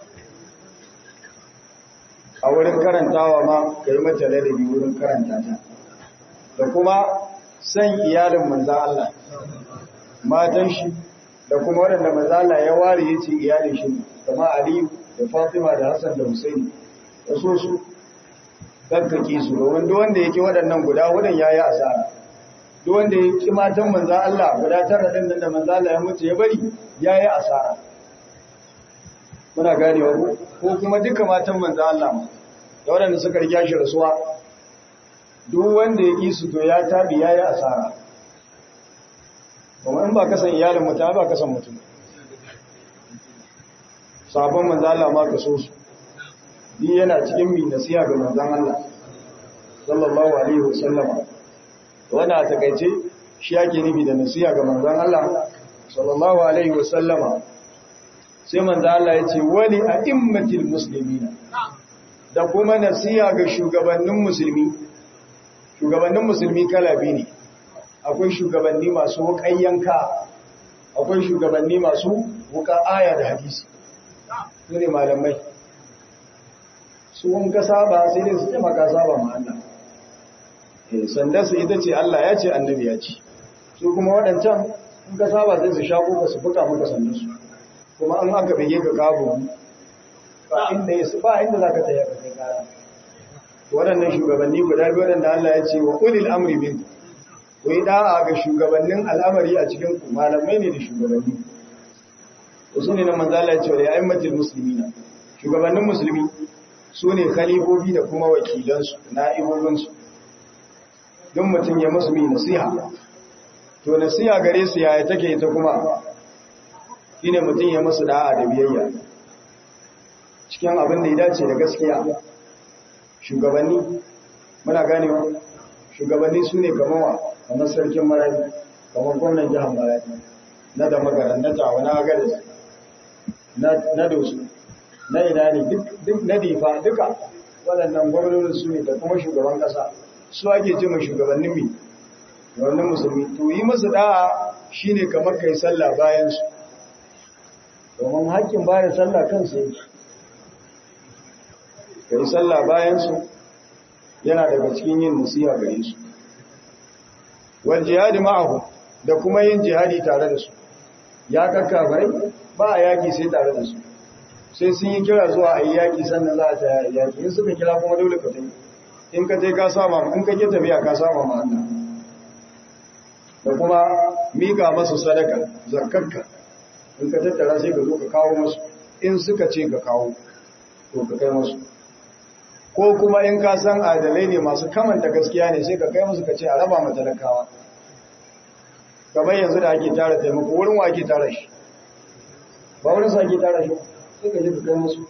[SPEAKER 1] a wurin karantawa ma ka yi mata ladabi wurin karanta ta da kuma san iyalin manzan Allah matan shi da kuma waɗanda manzan Allah ya ware ya ce iyalin shi kama Aliyu da Fatima da Hassan da Husaini da so su kakkake su da wanda wanda yake waɗannan guda wurin yayi asara duk wanda ya ki matan manzan Allah guda tara din da manzan Allah ya mutu ya bari yayi asara muna ganewa ko ko kuma duka matan manzan Allah ma da waɗanda suka riga shi rasuwa duk wanda ya ki su to ya tabi yayi asara kuma in ba kasan iyalin mutum ba kasan mutum sabon manzan Allah ma ka so su ni yana cikin mi nasiha ga manzan Allah sallallahu alaihi wasallam wannan a takaice shi yake nufi da nasiha ga manzan Allah sallallahu alaihi wasallama sai manzan Allah ya ce wali a immatil muslimina da kuma nasiha ga shugabannin musulmi shugabannin musulmi kala biyu ne akwai shugabanni masu wukan yanka akwai shugabanni masu wuka aya da hadisi su ne malamai su in ka saba sai dai su ce maka saba ma Allah eh sanda su ita ce Allah ya ce annabi ya ce su kuma waɗancan in ka saba sai su shako ka su fuka maka sandan su kuma an aka bege ka kago ba inda yasu ba inda zaka tsaya ka kai kara waɗannan shugabanni guda biyu waɗanda Allah ya ce wa ulil amri min ku yi da'a ga shugabannin al'amari a cikin ku malamai ne da shugabanni wasu ne na manzala ya ce wa ya'immatul muslimina shugabannin musulmi su ne khalifofi da kuma wakilansu na'ibobinsu don mutum ya musu mai nasiha to nasiha gare su yaya take ta kuma shine mutum ya musu da'a da biyayya cikin abin da ya dace da gaskiya shugabanni muna ganewa shugabanni su ne kamawa kamar sarkin marabi kamar gwamnan jihar marabi na da magaran na tawa na agaris na dosu na ina ne duk na difa duka waɗannan gwamnonin su ne da kuma shugaban ƙasa su ake ce mai shugabannin mi wannan musulmi to yi musu da'a shine kamar kai sallah bayan su domin haƙƙin bada sallah kansu yake kai sallah bayan su yana daga cikin yin nasiha gare su wal jihadi ma'ahu da kuma yin jihadi tare da su ya kakka bai ba a yaki sai tare da su sai sun yi kira zuwa a yi yaƙi sannan za a ta yaƙi in suka kira kuma dole ka tafi in ka je ka sama in ka ke tafiya ka sama ma Allah da kuma miƙa masu sadaka zakarka in ka tattara sai ka zo ka kawo masu in suka ce ka kawo to ka kai masu ko kuma in ka san adalai ne masu kamanta gaskiya ne sai ka kai musu ka ce a raba matalakawa kamar yanzu da ake tara taimako wurin wa ake tara shi ba wurin sa ake tara shi sai ka je ka kai musu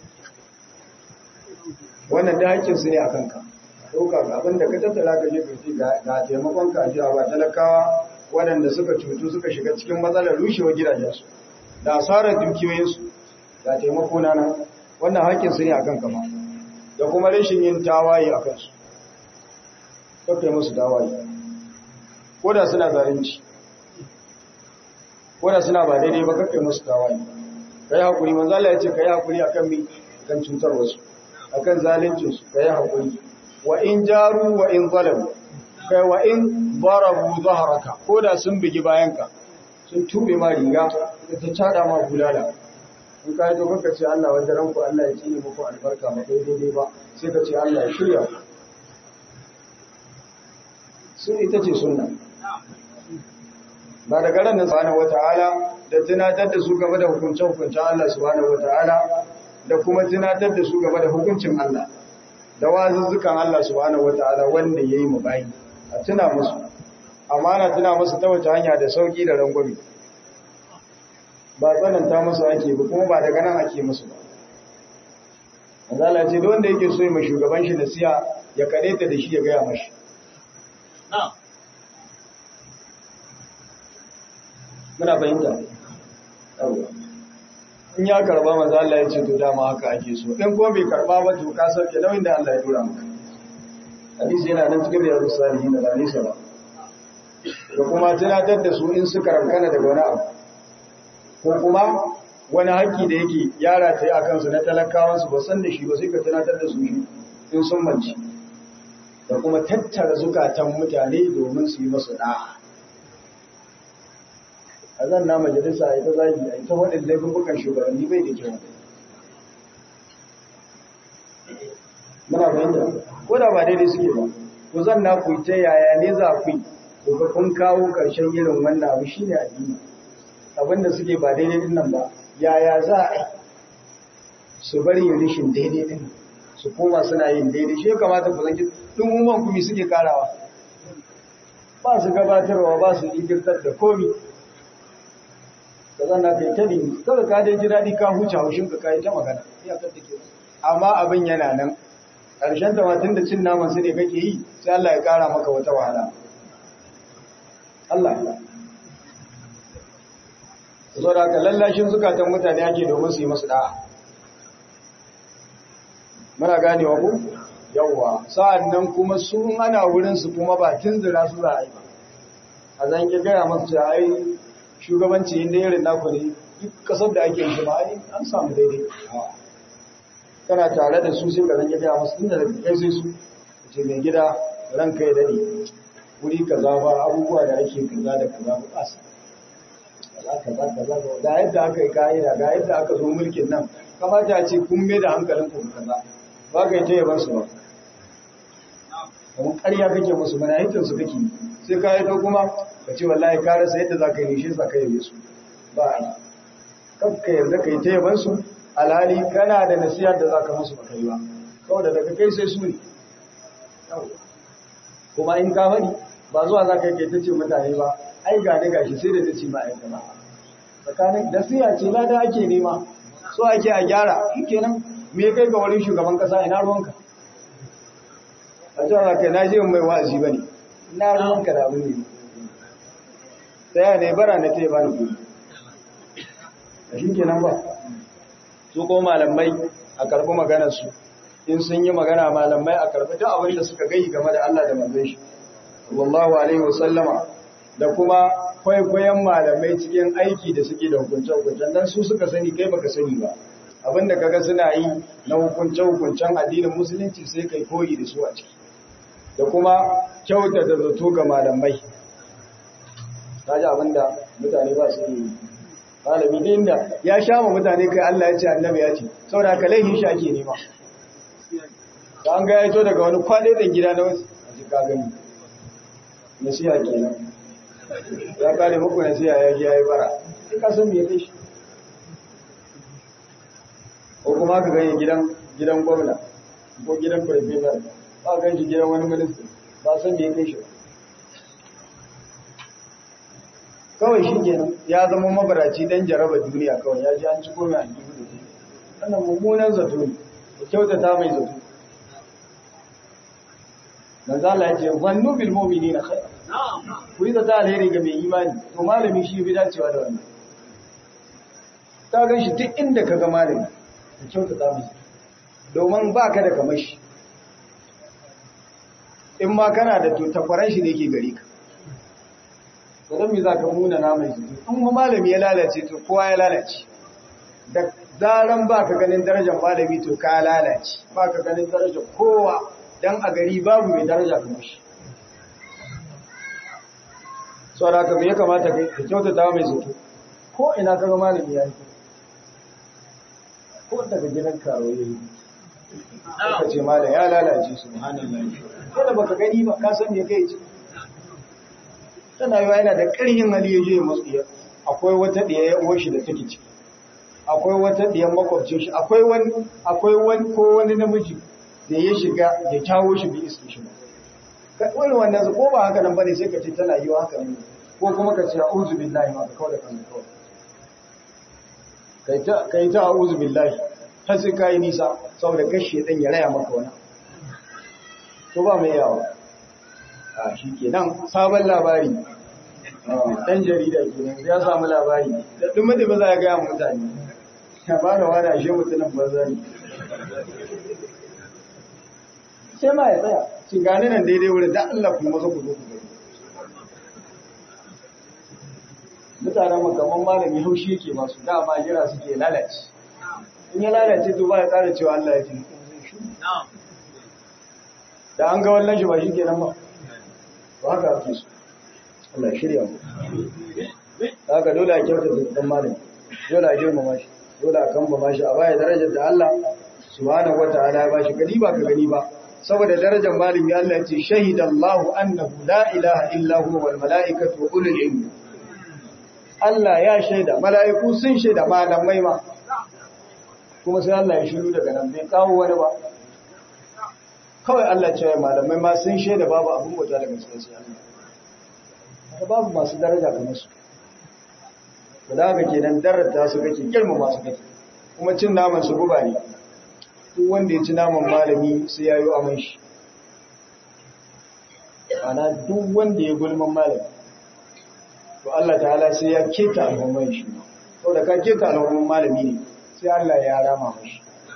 [SPEAKER 1] wannan da hakkin su ne a kanka ɗauka ga abin da ka tattala ka je ka ce ga taimakon ka jiya ba talakawa waɗanda suka cutu suka shiga cikin matsalar rushewa gidajensu da asarar dukiyoyinsu ga taimako na nan wannan hakkin su ne a kanka ma da kuma rashin yin tawaye a kansu kakai musu tawaye ko da suna zalunci ko da suna ba daidai ba kakai musu tawaye ka yi haƙuri manzala ya ce ka yi haƙuri a kan mi kan cutar wasu a kan zaluncinsu ka yi haƙuri wa in jaru wa in zalamu kai wa in barabu zaharaka ko da sun bigi bayanka sun tube ma riga da ta cada ma bulala in ka yi to kanka ce Allah wajen ranku Allah ya cinye muku albarka ba kai daidai ba sai ka ce Allah ya shirya sun ita ce sunna ba daga ran nan subhanahu wataala da tunatar da su game da hukuncin hukuncin Allah subhanahu wataala da kuma tunatar da su game da hukuncin Allah da wazuzzukan Allah subhanahu wataala wanda yayi mu bayi a tuna musu amana tuna musu ta wace hanya da sauki da rangwame ba tsananta musu ake ba kuma ba daga nan ake musu ba Allah ce da wanda yake so ya shugaban shi nasiya ya kare ta da shi ya gaya mashi muna fahimta in ya karba maza Allah ya ce to dama haka ake so in kuma bai karba ba to ka sauke nauyin da Allah ya dora maka hadisi yana nan cikin riyadu salihin da ba nisa ba da kuma tunatar da su in suka rankana daga wani abu ko kuma wani haƙƙi da yake yara ta yi a kansu na talakawansu ba san da shi ba sai ka tunatar da su shi in sun manci da kuma tattara zukatan mutane domin su yi masu ɗa'a a zan na majalisa a ita zagi a ita waɗanda laifukan shugabanni bai da kyau muna fahimta ko da ba daidai suke ba ku zan na ku ta yaya ne za ku yi ku kun kawo ƙarshen irin wannan abu shine addini abinda suke ba daidai din nan ba yaya za a yi su bari yin rishin daidai din su koma suna yin daidai shi ya kamata ku zanki dumumman kumi suke karawa ba su gabatarwa ba su igirtar da komi ka zana kai ta ne kada ka dai ji daɗi ka huce haushin ka kai ta magana iyakar da ke amma abin yana nan ƙarshen tamatin da cin naman su ne kake yi sai Allah ya ƙara maka wata wahala Allah ya zo da ka lallashin zukatan mutane ake domin su yi masu da'a muna ganewa ku yawwa sa'an nan kuma su ana wurin su kuma ba tunzura su za a yi ba a zan ki gaya masu cewa ai shugabanci inda irin naku ne duk kasar da ake shi ma ai an samu daidai kana tare da su sai ka zan ki gaya masu tunda da kai sai su ce mai gida ranka ya dade wuri kaza ba abubuwa da ake kaza da kaza ba su kaza kaza ga yadda aka yi ka'ida ga yadda aka zo mulkin nan kamata a ce kun mai da hankalin ku kaza ba ka yi ta yaban su ba kamar ƙarya kake musu mana hitin su kake sai ka yi ta kuma ka ce wallahi ka rasa yadda za ka yi shi sa ka yabe su ba a yi kan ka yarda ka yi ta yaban su alhali kana da nasiyar da za ka musu ba ka yi ba kawai da daga kai sai su ne kuma in ka faɗi ba zuwa za ka yi ta ce mutane ba ai ga ni gashi sai da ta ce ma'aikata ba tsakanin da siya ce lada ake nema so ake a gyara shi kenan me kai ga wurin shugaban kasa ina ruwanka a cewa kai na je mai wa'azi ba ne ina ruwanka da abin ne tsaya ne bara na ta yi bani kudi a shi kenan ba su ko malamai a karɓi maganarsu in sun yi magana malamai a karɓi duk abin da suka gai game da Allah da manzon shi sallallahu alaihi wasallama da kuma kwaikwayon malamai cikin aiki da suke da hukunce-hukuncen don su suka sani kai baka sani ba abinda kaga suna yi na hukunce-hukuncen addinin musulunci sai kai koyi da su a ciki da kuma kyauta da zato ga malamai ta ji abinda mutane ba su yi malami ne inda ya sha ma mutane kai Allah ya ce annabi ya ce saboda ka laihin shi ake nema da an ga ya to daga wani kwaɗe da gida na wasu a ji ka gani nasiha kenan ya kare muku nasiha ya ji ya yi bara sai ka san me ya kai shi ko kuma ka gani gidan gidan gwamna ko gidan farfesa ba gan shi gidan wani minista ba san da ya kai shi ba kawai shi kenan ya zama mabaraci dan jaraba duniya kawai ya ji an ci komai a jibi da shi wannan mummunan zato ne da kyautata mai zato manzo Allah ya ce wannu bil mu'minina khair ku yi zata alheri ga mai imani to malami shi bi dacewa da wannan ka gan shi duk inda ka ga malami ka kyautata mai domin ba ka da kamar shi in ma kana da to takwaran shi ne ke gari ka to don me za ka muna na mai zuci in ma malami ya lalace to kowa ya lalace da zaran ba ka ganin darajar malami to ka lalace ba ka ganin darajar kowa dan a gari babu mai daraja kamar shi so da haka me ya kamata kai ka kyautata mai zato ko ina ka ga malami ya yi ko daga gidan karo ya yi ka ce malam ya lalace subhanallahi kada baka gani ba ka san me kai ce tana yiwa yana da ƙarfin hali ya je masu iya akwai wata ɗaya ya uwar shi da take ciki akwai wata ɗiyan makwabcin shi akwai wani akwai wani ko wani namiji da ya shiga ya kyawo shi bi iske shi ba wani wannan ko ba haka nan bane sai ka ce tana yiwa haka ne ko kuma ka ce a'udhu billahi ma ka kawai da kanka kawai kai ta kai ta a'udhu billahi har sai kai nisa saboda kashe dan ya raya maka wani to ba mai yawa a shi kenan sabon labari dan jarida kenan ya samu labari da dumi da ba za ya gaya mutane ya ba da wani ashe mutumin banza ne sai ma ya tsaya ci gani nan daidai wurin da Allah kuma maza ku zo ku gani mutanen makaman malami haushi yake masu dama jira suke lalace in ya lalace to ba ya tsara cewa Allah ya ce da an ga wannan shi ba shi kenan ba ba haka ake so Allah ya shirya mu haka dole a kyauta da dan malami dole a girmama shi dole a kamba shi a baya darajar da Allah subhanahu wataala ya bashi gani ba ka gani ba saboda darajar malami Allah ya ce shahidallahu annahu la ilaha illa huwa wal malaikatu wa ulul ilmi Allah ya shaida mala'iku sun shaida malamai ma kuma sai Allah ya shiru daga nan bai kawo wani ba kawai Allah ce malamai ma sun shaida babu abin bauta daga cikin sai Allah haka babu masu daraja kamar su to da haka kenan darata su kake girma masu kake kuma cin naman su guba ne duk wanda ya ci naman malami sai ya yi aman shi ana duk wanda ya gulman malami to Allah ta'ala sai ya keta al'umman shi saboda ka keta al'umman malami ne sai Allah ya rama mashi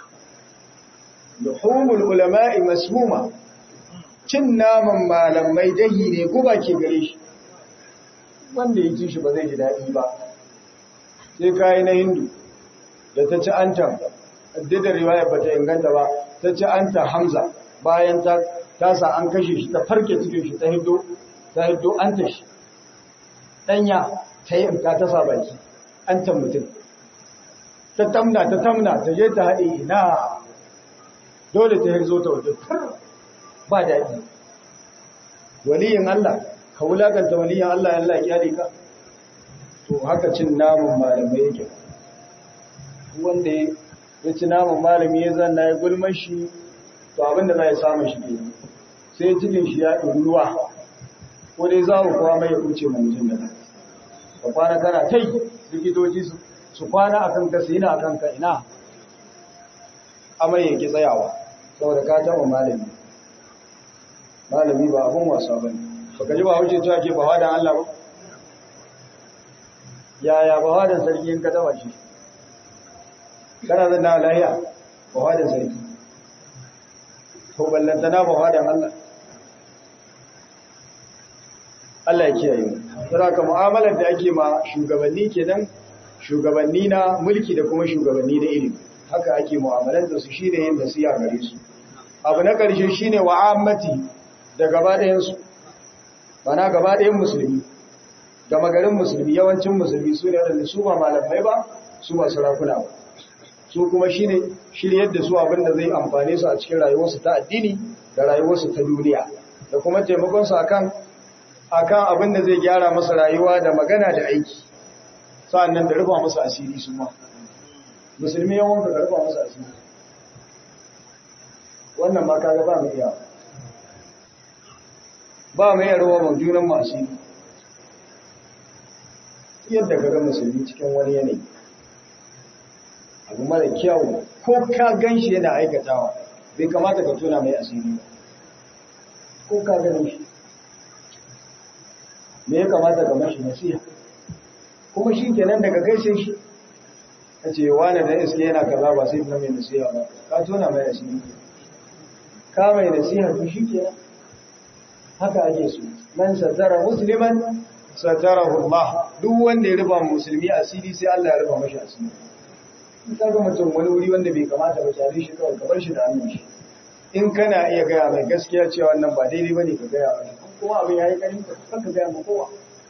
[SPEAKER 1] luhumul ulama'i masmuma cin naman malamai dahi ne guba ke gare shi wanda ya ci shi ba zai ji daɗi ba sai kayi na hindu da ta ci antan da riwaya ba ta inganta ba ta ci anta hamza bayan ta tasa an kashe shi ta farke cikin shi ta hiddo ta hiddo anta shi danya ta yi ta tasa baki antan mutum ta tamna ta tamna ta je ta haɗe ina dole ta hirzo ta waje ba daɗi waliyin Allah ka wulakanta waliyin Allah ya Allah ya ka to haka cin namun malamai yake wanda ya ci namun malami ya zanna ya gulmar shi to abinda za ya samu shi ke sai cikin shi ya ɗin ruwa ko dai za ku kuwa mai ya kuce ma mutum da ka kwana kana tai likitoci su kwana a kanka su yana a kanka ina amai yake tsayawa saboda ka taɓa malami malami ba abin wasa ba ne baka ji ba wuce cewa ke ba wadan Allah ba yaya ba wadan sarki in ka taɓa shi kana zan na lahiya ba wadan sarki to ballantana ba wadan Allah Allah ya kiyaye mu saboda mu'amalar da ake ma shugabanni kenan shugabanni na mulki da kuma shugabanni na ilimi haka ake mu'amalantar su shine yin nasiha gare su abu na ƙarshe shine wa'ammati da gaba ɗayan su bana gaba ɗayan musulmi gama garin musulmi yawancin musulmi su ne waɗanda su ba malamai ba su ba sarakuna ba su kuma shine shiryar da su abin da zai amfane su a cikin rayuwarsu ta addini da rayuwarsu ta duniya da kuma taimakon su akan akan abin da zai gyara masa rayuwa da magana da aiki sa'annan da rufa masa asiri su ma musulmi yawan ka rufa masa asiri wannan ma kaga ba mu iya ba mu iya rawa mu junan masu yadda ka ga musulmi cikin wani yanayi abu mara kyau ko ka gan shi yana aikatawa bai kamata ka tona mai asiri ko ka ganin shi me ya kamata ka mashi nasiha kuma shi kenan daga gaishe shi ka ce wani da iske yana kaza ba sai na mai nasiha ba ka tona mai asiri ka mai nasiha to shi kenan haka ake so man satara musliman satarahu Allah duk wanda ya rufa musulmi asiri sai Allah ya rufa mashi asiri in ka ga mutum wani wuri wanda bai kamata ba tare shi kawai ka bar shi da hannun shi in kana iya gaya mai gaskiya cewa wannan ba daidai bane ka gaya mai kuma abin yayi karin ka ka gaya ma kowa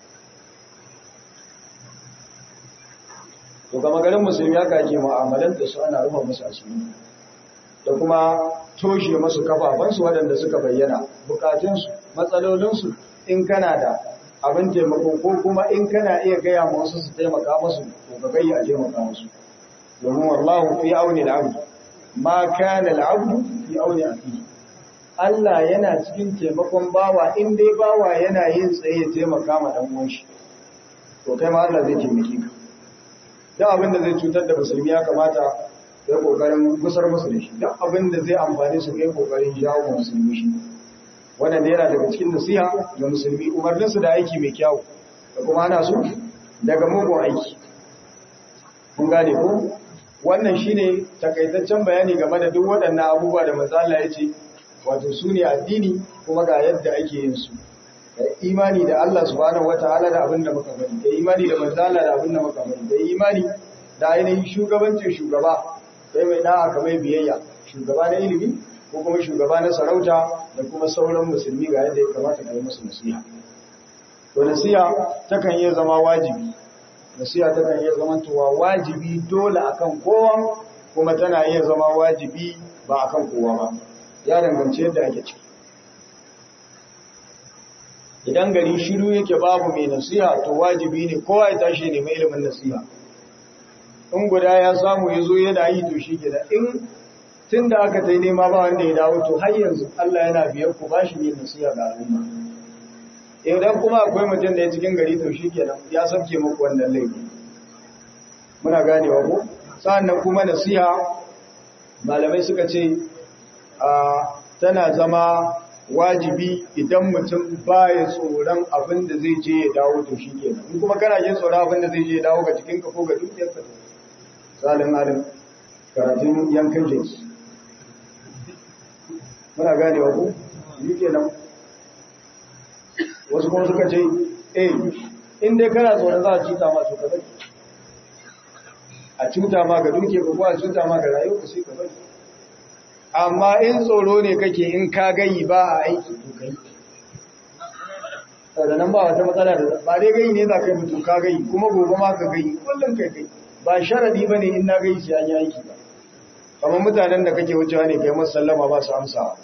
[SPEAKER 1] to kama garin musulmi haka ake mu'amalan da su ana rufa musu asiri da kuma toshe masu kafafansu waɗanda suka bayyana bukatunsu matsalolinsu in kana da abin taimako ko kuma in kana iya gaya ma wasu su taimaka musu to ka gayya a taimaka musu domin wallahu fi auni al-abd ma kana al-abd fi auni akhi Allah yana cikin taimakon bawa in dai bawa yana yin tsaye ya taimaka ma dan uwan shi to kai ma Allah zai taimake ka duk abin da zai cutar da musulmi ya kamata ya kokarin gusar musu da shi duk abin da zai amfane su kai kokarin jawo musulmi shi wannan yana daga cikin nasiha ga musulmi umarninsu da aiki mai kyau da kuma ana su daga mugun aiki kun gane ko wannan shine takaitaccen bayani game da duk waɗannan abubuwa da mazala ya ce wato su ne addini kuma ga yadda ake yin su da imani da Allah subhanahu wataala da abin da muka bari da imani da manzala da abin da muka bari da imani da ainihin shugabancin shugaba kai mai da'a kamar biyayya shugaba na ilimi ko kuma shugaba na sarauta da kuma sauran musulmi ga yadda ya kamata ka yi musu nasiha to nasiha takan iya zama wajibi nasiha takan iya zama tuwa wajibi dole akan kowa kuma tana iya zama wajibi ba akan kowa ba ya danganci yadda ake ciki idan gari shiru yake babu mai nasiha to wajibi ne kowa ya tashi ne mai ilimin nasiha in guda ya samu ya zo yana yi to shi gida in tun da aka ta yi nema ba wanda ya dawo to har yanzu Allah yana biyar ku ba shi yin nasiha ga al'umma idan kuma akwai mutum da ya cikin gari to shi kenan ya sauke muku wannan laifi muna ganewa ko sa'annan kuma nasiha malamai suka ce a tana zama wajibi idan mutum baya tsoron abin da zai je ya dawo to shi kenan in kuma kana jin tsoron abin da zai je ya dawo ga jikinka ko ga dukiyarka salin alim karatun yankan jiki muna gane wa ku yi kenan wasu kuma suka ce eh in dai kana tsoron za a cuta ma to ka bari a cuta ma ga duke ko a cuta ma ga rayuwa ka sai ka bari amma in tsoro ne kake in ka gayi ba a aiki to kai da nan ba wata matsala da ba dai gayi ne za ka yi mutum ka gayi kuma gobe ma ka gayi kullum kai kai ba sharadi ba ne in na gayi sai an yi aiki ba kamar mutanen da kake wucewa ne kai masu sallama ba su amsa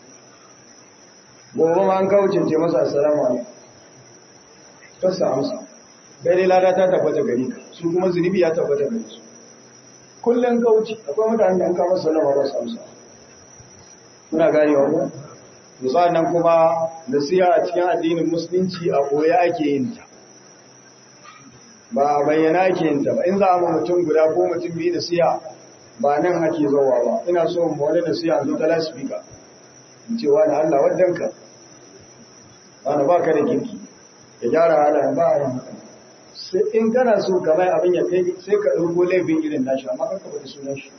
[SPEAKER 1] gobe ma an kawo cince masa assalamu alaikum ta su amsa kai dai lada ta tabbata gari ka su kuma zunubi ya tabbata gari su kullum kauci akwai mutanen da an kawo sallama ba su amsa muna gane wa ku nan kuma nasiha a cikin addinin musulunci a koya ake yin ta ba a bayyana ake yin ta ba in za a mutum guda ko mutum biyu nasiha ba nan ake zowa ba ina so mu wani nasiha zo ta lasfika in ce wani Allah waddanka wani ba ka da kirki ya gyara halayen ba a yin haka sai in kana so kamar abin ya kai sai ka ɗauko laifin irin nashi amma kanka ba da sunan shi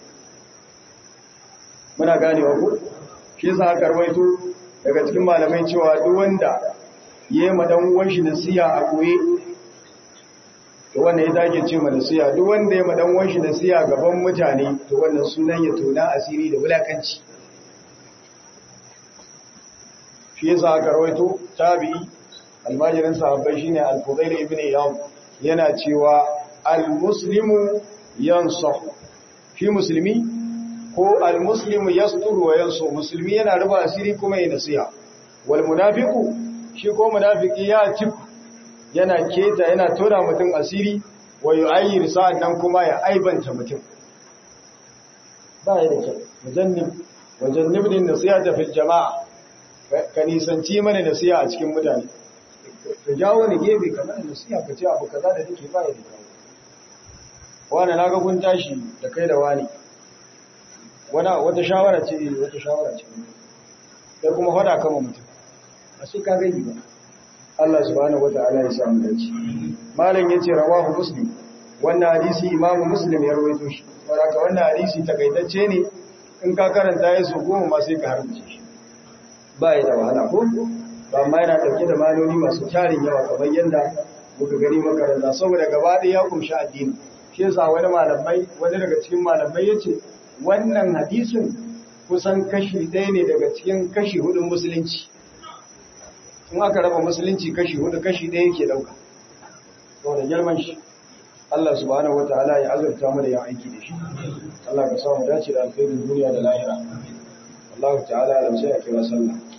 [SPEAKER 1] muna ganewa ko shi yasa aka rawaito daga cikin malamai cewa duk wanda yayi ma dan uwan shi nasiha a koye to wannan ya dage ce ma nasiha duk wanda yayi ma dan uwan shi nasiha gaban mutane to wannan sunan ya tona asiri da wulakanci shi yasa aka rawaito tabi'i almajirin sahabbai shine al-Fudail ibn Iyad yana cewa al-muslimu yansah shi musulmi ko al-muslimu yasturu wa yansu musulmi yana ruba asiri kuma yana nasiha wal munafiqu shi ko munafiki ya ci yana keta yana tona mutum asiri wa yu'ayyir sa'an nan kuma ya aibanta mutum ba ya da kyau mujannib wajen nibnin nasiha fil jama'a ka nisanci mana nasiha a cikin mutane ka jawo ni gefe ka mana nasiha ka ce abu kaza da nake ba ya da kawo wani na ga kun tashi da kai da wani wata shawara ce wata shawara ce sai kuma fada kama mutum a sai ka gani ba Allah subhanahu wata'ala ya samu dace malam yace rawahu muslim wannan hadisi imamu muslim ya rawaito shi saboda wannan hadisi takaitacce ne in ka karanta ya so goma ma sai ka harbace shi ba ya da wahala ko ba amma yana dauke da maloli masu tarin yawa kamar yadda muka gani makaranta saboda gaba ɗaya ya kumshi addini shi yasa wani malamai wani daga cikin malamai yace wannan hadisin kusan kashi ɗaya ne daga cikin kashi hudun musulunci in aka raba musulunci kashi hudu kashi ɗaya yake ɗauka saboda girman shi Allah subhanahu wataala ya azurta mu da yin aiki da shi Allah ka samu dace da alkhairin duniya da lahira Allah ta'ala ya sai a kira sallah